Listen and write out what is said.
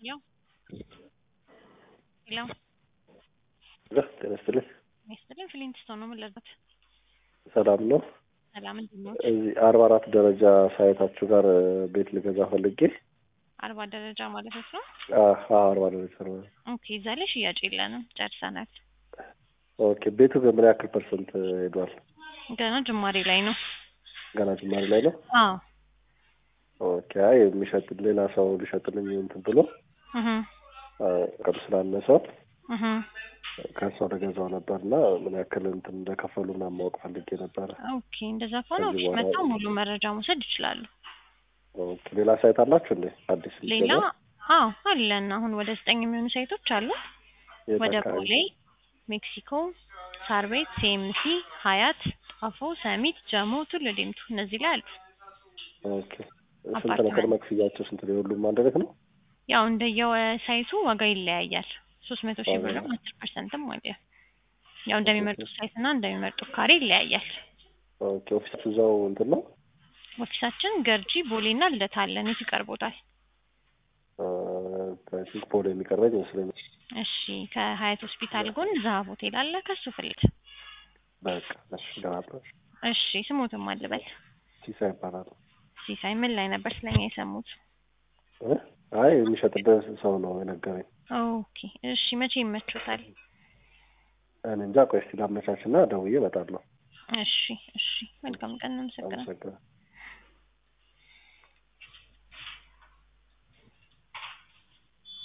ሄሎ ሄሎ ጤና ይስጥልኝ። ሚስትልን ፍሊንትስቶን ነው የምንለበት። ሰላም ነው። ሰላም እንዴት ነው? እዚህ አርባ አራት ደረጃ ሳይታችሁ ጋር ቤት ልገዛ ፈልጌ አርባ ደረጃ ማለት ነው። አሀ አርባ ደረጃ ነው። ኦኬ እዛ ላይ ሽያጭ የለንም ጨርሰናል። ኦኬ ቤቱ በምን ያክል ፐርሰንት ሄዷል? ገና ጅማሬ ላይ ነው። ገና ጅማሬ ላይ ነው። አዎ ኦኬ አይ የሚሸጥ ሌላ ሰው ሊሸጥልኝ እንትን ብሎ እህ ቅም ስላነሰው እህ ከእሷ ለገዛው ነበር እና ምን ያክል እንትን እንደከፈሉ ምናምን ማወቅ ፈልጌ ነበረ። ኦኬ እንደዛ ከሆነ ከዚህ ኦፊስ በኋላ- መጥተው ሙሉ መረጃ መውሰድ ይችላሉ። ኦኬ ሌላ ሳይት አላችሁ እንዴ? አዲስ ሌላ ሊገዛ? አዎ አለን። አሁን ወደ ዘጠኝ የሚሆኑ ሳይቶች አሉ። የት ወደ አካባቢ? ቦሌ፣ ሜክሲኮ፣ ሳር ቤት፣ ሲኤምሲ፣ ሀያት፣ ጣፎ፣ ሰሚት፣ ጀሞ፣ ቱሉ ዲምቱ እነዚህ ላይ አሉ። ኦኬ ስንት ነው አፓርትመንት። ቅድመ ክፍያቸው? ስንት ነው? የሁሉም አንድ አይነት ነው? ያው እንደየሳይቱ ዋጋ ይለያያል። ሶስት መቶ ሺህ ዋጋ ብርም አስር ፐርሰንትም አለ። ያው እንደሚመርጡት ሳይት እና እንደሚመርጡት ካሬ ይለያያል። ኦኬ ኦፊሳችሁ እዛው እንትን ነው? ኦፊሳችን ገርጂ፣ ቦሌ እና ልደታ አለን። የቱ ይቀርቦታል? ቲንክ ፖሎ የሚቀርበኝ ይመስለኛል። እሺ ከሀያት ሆስፒታል ጎን ዛሀብ ሆቴል አለ። ከሱ ፍልት በቃ እሺ ገናለሁ። እሺ ስሙትም አልበል ሲሳይ ይባላል። ሲሳይ ምን ላይ ነበር ስለኛ የሰሙት? እ? አይ የሚሸጥበት ሰው ነው የነገረኝ። ኦኬ እሺ መቼ ይመቾታል? እኔ እንጃ ቆይ እስኪ ላመቻችና ደውዬ እመጣለሁ። እሺ እሺ መልካም ቀን። አመሰግናለሁ። አመሰግናለሁ።